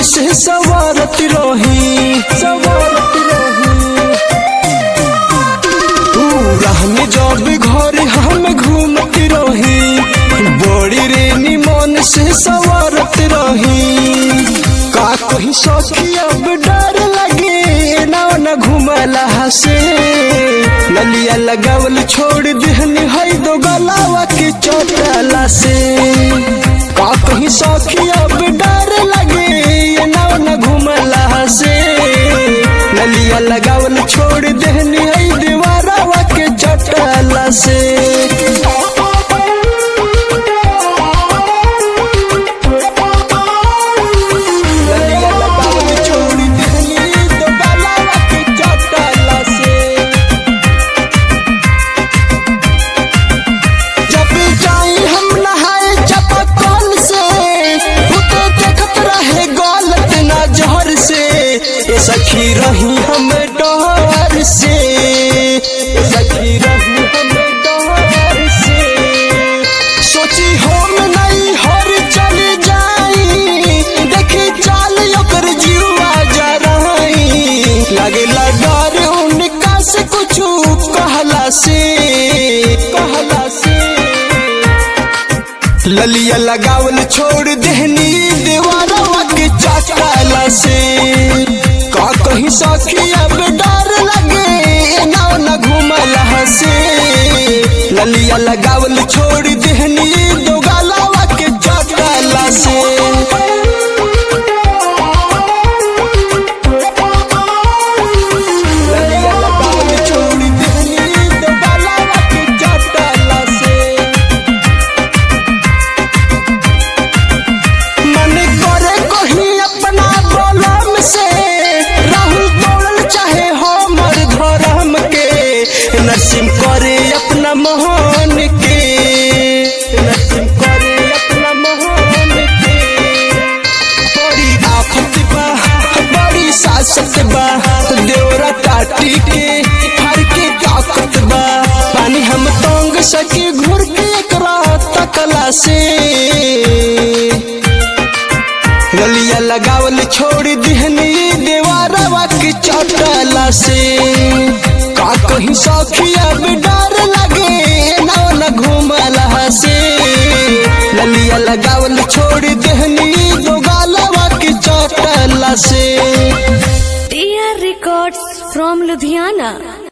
से सवारत रही सवारत रही तू राह में जब घर हम घूमत रही बड़ी रे निमन से सवारत रही का कहीं सखी अब डर लगे ना न घुमला से नलिया लगावल छोड़ देहनी है दो गलावा के चोटला से का कहीं सखी अब डर लगे ना न घुमला से नलिया लगावल छोड़ देहनी है दीवारावा के चोटला से नलिया लगावल छोड़ देहनी दो गलावा के चोटला से जब जाई हम नहाए चपकल से खुद देखत रहे गलत नजर से ए सखी रही हम डर से ए सखी रही हम डर से सोची हम नहीं हर चल जाई देखी चाल ओकर जीवा जराई लागेला डर उनका से कुछ कहला से कहला से ललिया लगावल छोड़ देहनी दीवारवा के चाटला से का कहीं सखी अब डर लगे ना न घुमला से ललिया लगावल छोड़ देहनी दो गालावा के चाटला से ललिया लगावल छोड़ देहनी दो गालावा के चाटला से मन करे कहीं अपना बोलम से राहुल दौड़ल चाहे हमर धर्म के नसीम करे अपना मोहन के नसीम करे अपना मोहन के बड़ी आफत बा बड़ी सासत बा देवरा टाटी के हर के ताकत बा पानी हम तंग सके घुर के एकरा तकला से गलिया लगावल छोड़ दिहनी देवारवा के चटला से का कहीं सखी अब डर लगे ना न घुमला से गलिया लगावल छोड़ दिहनी दो गालवा के चटला से TR Records from Ludhiana.